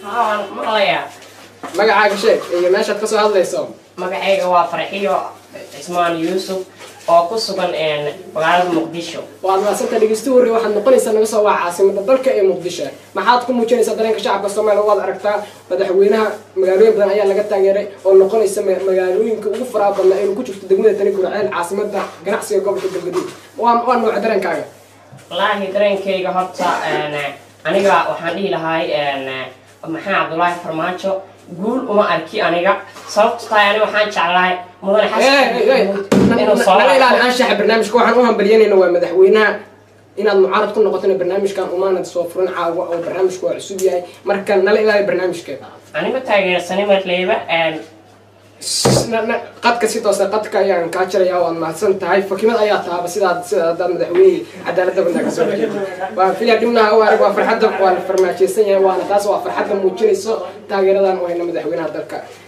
haa maqlayaa magacaaga sheeg iyo meeshaad kasoo hadlayso magacayga waa farxiyo cismaan yuusuf oo ku sugan magaalada muqdisho waad maasanta dhegeysta warri waxaad noqonaysaa naga soo waa caasimada dalka ee muqdisho maxaad ku muujinaysaa dareenka shacabka soomaaliya waad aragtaa madaxweynaha magaalooyin badan ayaa laga taageeray oo noqonaysa ma- magaalooyinka ugu faraha badnaa inuu ku jirto degmada tani gurceel caasimada ganacsiga gobolka galgaduud waa waa nooca dareenkaaga wallaahi dareenkayga horta aniga waxaan dhihi lahay maxaa cabdulaahi farmaajo guul uma arki aniga sababto tahay aniga waxaan jeclahay mudane xasan inuu soo naga ilaali laabto. anshaxa barnaamijka waxaan u hambalyanayna waa madaxweynaha inaad mucaarad ku noqotona barnaamijkan umaanad soo furan caawa oo barnaamijku waa cusub yahay marka nala ilaali barnaamijka aniga taageersani marleyba Na- na- qadka si toosa qadka ayaan kaa jaraya waad mahadsan tahay fakimad ayaa taaba sidaad sida hadaad madaxweyne cadaaladda badnaa kasoo jeedo waa filya dhibnaha u arag waa farxadda waa la farmaajeysan yahay waana taas waa farxadda muujinayso taageeradan u hayna madaxweynaha dalka